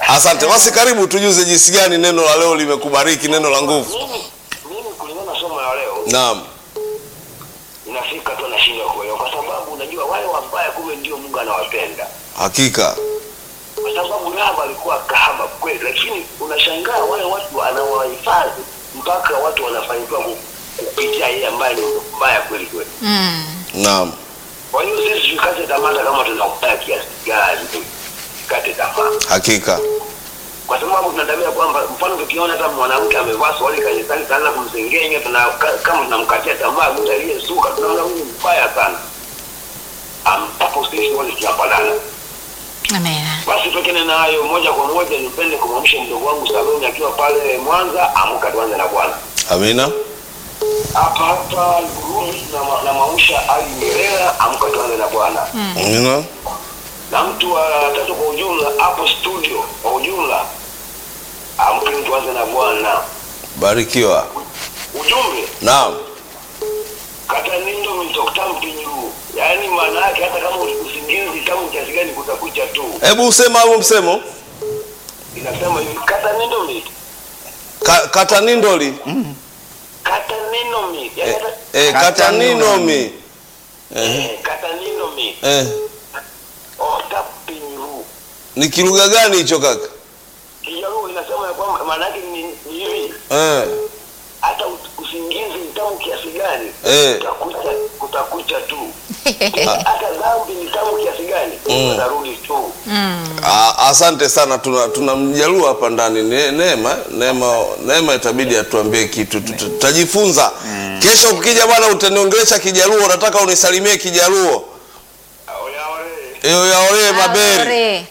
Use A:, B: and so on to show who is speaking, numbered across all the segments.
A: Asante basi, karibu tujuze jinsi gani neno la leo limekubariki, neno la nguvu.
B: Mimi mimi kulingana na somo la leo
A: Naam,
B: inafika tu nashindwa kuelewa, kwa sababu unajua wale wabaya kumbe ndio Mungu anawapenda,
A: hakika
B: kwa sababu Rahab alikuwa kahaba kweli, lakini unashangaa wale watu anawahifadhi mpaka watu wanafanikiwa ku- kupitia yeye ambaye ni mbaya kweli kweli.
C: Mm.
A: naam,
B: Kwa hiyo sisi tukate tamaa, hata kama tunakutana kiasi gani, tukate tamaa
A: hakika
B: kwa sababu tunatabia kwamba mfano tukiona hata mwanamke amevaa swali kanisani tunaanza kumsengenya tuna, ka- kama tunamkatia tamaa mtu aliyesuka tunaona huyu mbaya sana ambapo sisi wote tunapalana
C: Amen.
B: basi tokene na hayo moja kwa moja nipende kumwamsha mdogo wangu saloni akiwa pale mwanza amka tuanze na bwana
A: amina,
B: hapa hapa Rumi na, ma- na mausha ali mirera amka tuanze na bwana
A: amina,
B: na mtu wa tatu kwa ujumla hapo studio kwa ujumla amkeni tuanze na bwana
A: barikiwa.
B: ujumbe
A: Naam,
B: kata nindo mitoktampinyuu yaani maana yake hata kama usingizi kama kiasi gani kutakucha tu
A: hebu usema huo msemo
B: inasema hivi kata nindo mit
A: Ka, katanindoli
B: kata nino mit yaani hata
A: eh, kataninomi
B: eh, kata nino mit
A: eh,
B: otapinyu
A: ni kilugha gani hicho kaka?
B: kijaruo inasema ya kwamba maana yake ni ni hivi
A: Eh,
B: hata ut- usingizi mtamu kiasi gani
A: Eh.
B: kutakucha kutakucha tu hata dhambi ni tamu kiasi gani utarudi tu
A: a- asante sana, tuna tunamjalua hapa ndani Ne- Neema, Neema, Neema itabidi atuambie kitu, Tuta- tutajifunza kesho. Ukija bwana, utaniongelesha Kijaluo, nataka unisalimie Kijaluo
B: aoyaore
A: eyo yaolee mabere
C: Ore.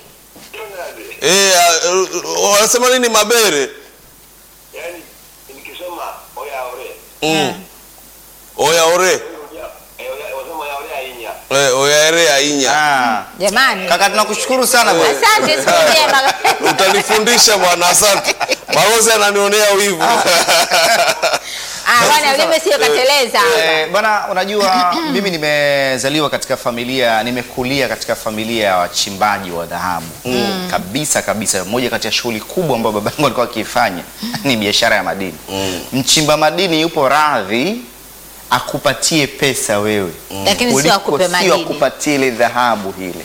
A: eh, a- uh, wanasema nini mabere
B: yaani nikisema oyaore
A: mm. oyaore
B: wasema yaore ainya
A: eh, oyaere ainya
D: Ah.
C: Jamani.
D: Kaka tunakushukuru sana bwana.
C: Asante siku njema.
A: utanifundisha bwana, asante. Balozi ananionea wivu
C: Ah, bwana ulime sio kateleza.
D: Eh, bwana unajua mimi nimezaliwa katika familia nimekulia katika familia ya wachimbaji wa dhahabu kabisa kabisa moja kati ya shughuli kubwa ambayo babangu alikuwa akiifanya ni biashara ya madini mchimba madini yupo radhi akupatie pesa wewe
C: Lakini sio
D: kuliko
C: akupe
D: sio
C: madini.
D: akupatie ile dhahabu ile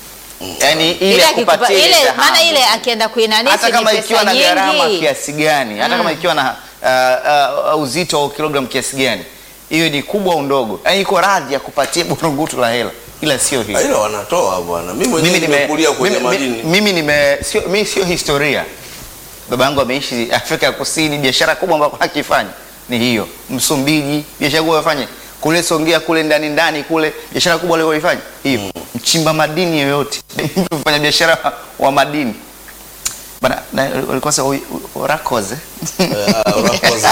D: yaani ile
C: Ile akikupa
D: akupatie ile
C: ile
D: dhahabu
C: maana ile akienda kuinanisi
D: hata
C: ni
D: kama
C: pesa
D: ikiwa na gharama
C: nyingi.
D: kiasi gani hata kama ikiwa na uh, uh, uzito wa kilogramu kiasi gani hiyo ni kubwa au ndogo yaani iko radhi ya kupatia burungutu la hela ila sio hiyo
A: ila wanatoa bwana. Mimi mwenyewe
D: mimi nime-
A: nimekulia kwenye
D: mimi-
A: madini.
D: mimi nime sio mimi sio historia baba yangu ameishi Afrika ya Kusini biashara kubwa ambayo akifanya ni hiyo Msumbiji biashara kubwa afanye kule Songea kule ndani ndani kule biashara kubwa aliyoifanya hiyo mchimba madini yoyote mtu mfanya biashara wa madini bana na- walikuwa sasa orakoze
A: Ah, unakosa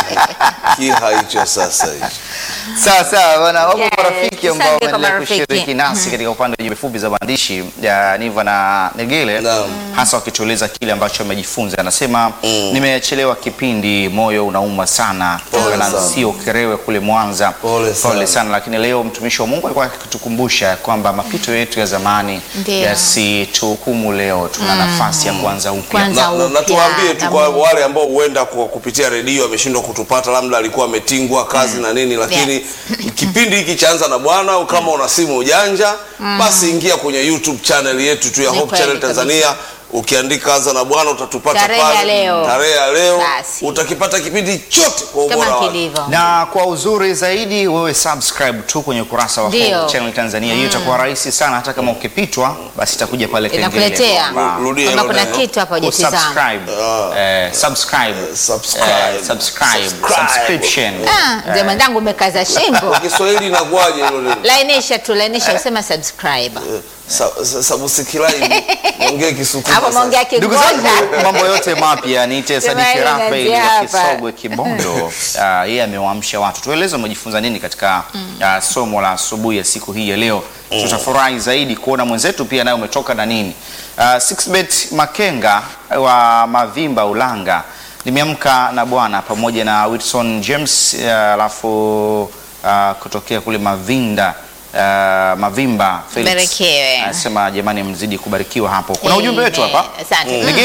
A: kiha hicho sasa hicho.
D: sawa sawa bana wapo
C: Yes,
D: marafiki ambao
C: asante kwa
D: wameendelea
C: marafiki.
D: kushiriki nasi katika upande wa jumbe fupi za maandishi ya Niva na Negele
A: Naam.
D: hasa wakitueleza kile ambacho wamejifunza. Anasema nimechelewa kipindi, moyo unauma sana
A: Pole
D: na
A: sana.
D: sio Kerewe kule Mwanza.
A: Pole sana.
D: sana, lakini leo mtumishi wa Mungu alikuwa akitukumbusha kwamba mapito yetu ya zamani
C: Ndio.
D: yasituhukumu leo, tuna nafasi ya kuanza upya.
C: Kwanza
A: Na, na, na
C: upya,
A: tuwaambie tu kwa
C: Amen.
A: wale ambao huenda kwa kupitia redio ameshindwa kutupata, labda alikuwa ametingwa kazi na nini, lakini kipindi hiki chaanza na Bwana. Kama una simu ujanja, basi ingia kwenye YouTube channel yetu tu ya
C: Ni
A: Hope
C: kweli
A: Channel Tanzania. Ukiandika anza na Bwana utatupata
C: Tarehe ya
A: pale.
C: leo.
A: Tarehe ya leo
C: Basi.
A: utakipata kipindi chote kwa ubora
C: Kama
A: wake.
C: kilivyo.
D: na kwa uzuri zaidi wewe subscribe tu kwenye ukurasa wa
C: Ndio.
D: Hope Channel Tanzania. Hiyo itakuwa rahisi sana, hata kama ukipitwa basi itakuja pale kengele
C: Inakuletea
D: kwamba
A: Rudia
C: kwamba
A: hilo
C: kuna
A: neno.
C: kitu hapa hujatizama.
D: subscribe, eh, subscribe,
A: subscribe.
D: eh, subscribe,
A: Subscribe.
D: subscription.
C: Ah, mzee mwenzangu umekaza shingo.
A: Kwa Kiswahili inakuwaje hilo neno?
C: Lainisha tu, lainisha usema subscribe.
A: Sa- sa- Subscribe. Ongea Kisukuma.
C: Hapo
A: sasa.
C: maongea
D: Ndugu zangu,
C: Kigonga.
D: mambo yote mapya niite Sadiki
C: Tumaini
D: Rafael
C: Nazi
D: wa
C: hapa.
D: Kisogwe Kibondo. Ah, Yeye amewaamsha watu. Tueleze umejifunza nini katika ah, somo la asubuhi ya siku hii ya leo. Tutafurahi zaidi kuona mwenzetu pia naye umetoka na nini. Ah, Sixbet Makenga wa Mavimba Ulanga nimeamka na bwana pamoja na Wilson James ah, alafu ah, kutokea kule Mavinda ah, Mavimba Felix
C: Barikiwe.
D: anasema jamani, mzidi kubarikiwa hapo. Kuna ujumbe wetu hapa
C: Asante.
D: Nige-